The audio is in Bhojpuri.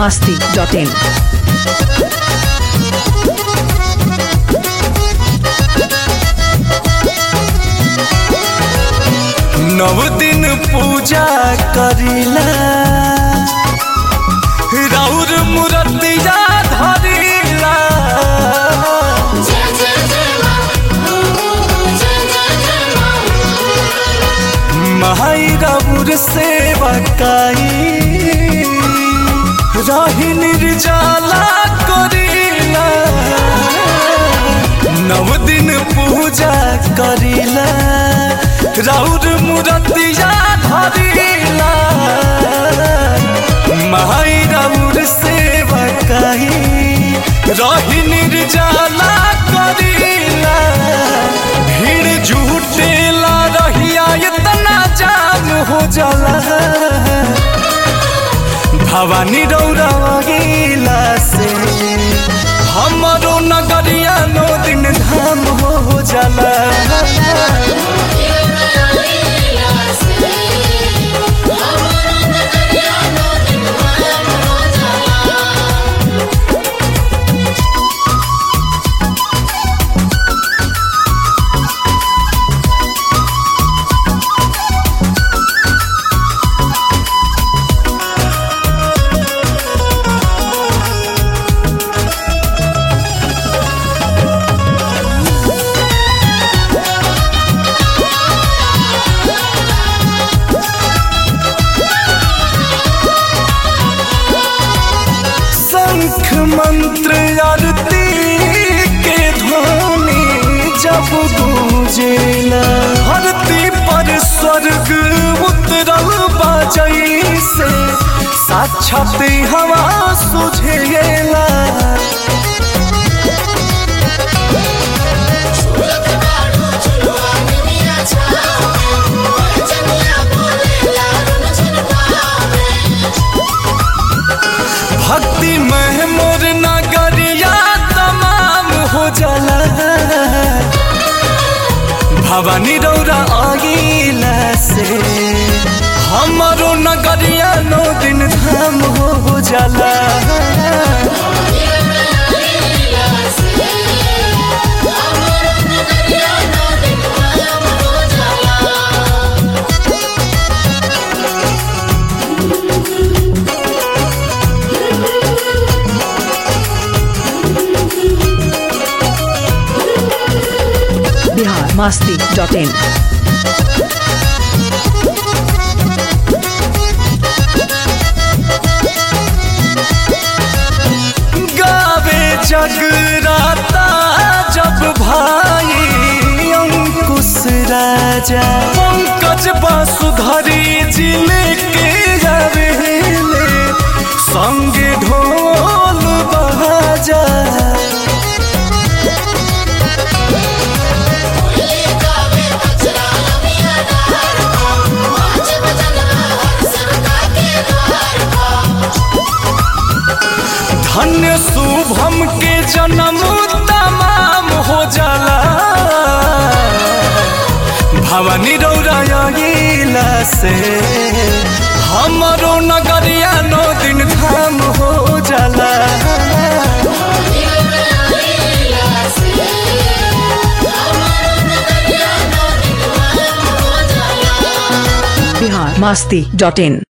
masti.in. नव दिन पूजा करिला राउर मूर्तिया धरिला माई राउर सेवा काई रही निर्जला करिला नव दिन पूजा करिला राउर मूर्तिया धरिला माई राउर सेवा काई रही निर्जला करिला भीड़ झूठेला रहिया इतना जाम हो जाला भवानी रौरा गिला से हमारो नगरिया नो दिन धाम हो जाला शंख मंत्र आरती के ध्वनि जब गूंजेला धरती पर स्वर्ग उतरल बाजई से साक्षात हवा सुझेला भक्ति में मोर नगरिया तमाम हो जाला भवानी रौरा आगिला से हमारो नगरिया नौ दिन धाम हो जाला Bihar masti.in. गावे जगराता जब भाई अंकुश राजा पंकज बासुधरी जिले के जावेले संगे ढोल बहाजा धन्य शुभम के जन्म तमाम हो जाला भवानी रौराइला से हमारो नगरिया नौ दिन धाम हो जाला Bihar masti.in.